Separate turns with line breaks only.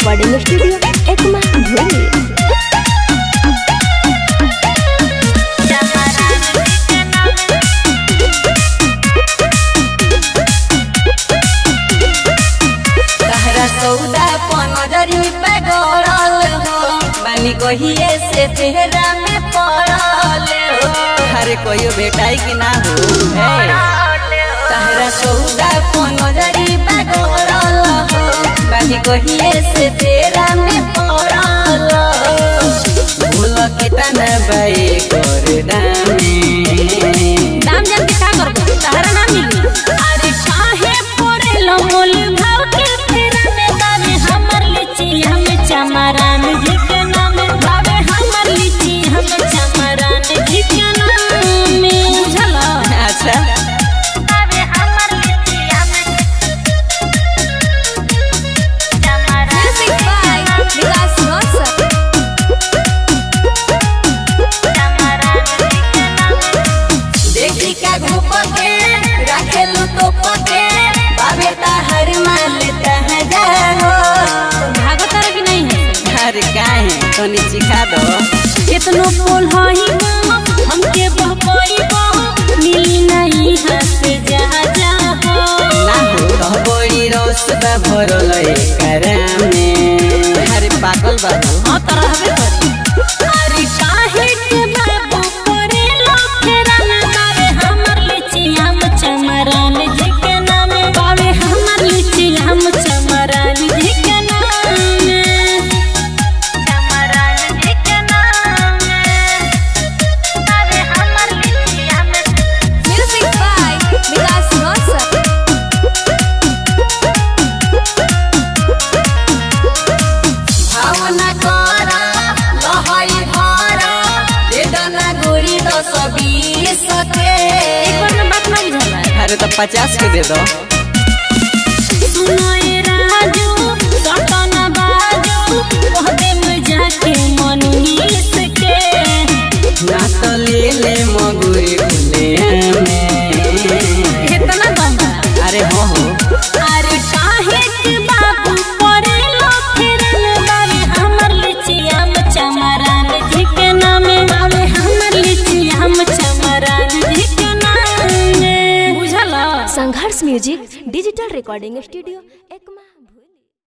recording studio Ekma भूमि
तहरा सौदा पनजरी पे गड़ल हो बानी कहिए से चेहरा में पड़ल हो अरे कोई बेटाई की ना हो तहरा सौदा पनजरी पे गड़ल हो बानी कहिए से चेहरा में पड़ल हो भूल के तना बाई कर दामे
दाम जान के का करबो तहरा ना मिली अरे काहे पड़े लो मोल भाव के फेरा में बाबे हमर लीची हम चमरान जी के नाम बाबे हमर लीची हम चमरान जी के नाम बुझला
अच्छा
बाबे हमर लीची हम चमरान
म्यूजिक बाय विकास रोशन
चमरान जी के नाम
देखी का घूप के रखेलू तो पके बाबे हर माल तह जाओ
भागो तारा की नहीं है
हर काहे तनी सिखा दो
कितनो पोल हई हमके बहकोई बह मिली नहीं हंस जा जा हो
ना हो बड़ी रस बा भरल एकरा में अरे पागल बाबू
हाँ तो रहबे करी अरे काहे के बाबू करे लखेरा में बाबे हमर लीची हम चमरान जी के नाम बाबे हमर लीची हम चमरान जी के नाम चमरान जी के नाम बाबे हमर लीची हम
म्यूजिक बाय विकास रोशन
भावना करा लहई भरा दे दना गोरी दस बीस के
एक बार में बात ना बुझला
अरे तो पचास के दे दो
सुनाए राजू सटना बाजू कह दे मुझा के मनुनीस के
ना तो ले ले मगुरी खुले में
इतना बंदा
अरे हो हो
अरे काहे के बाबू परे लो फिर बाबे हमर लीची हम चमरान जी के नाम बाबे हमर लीची हम चमरान जी के नाम बुझला
Sangharsh music digital recording studio Ekma भूमि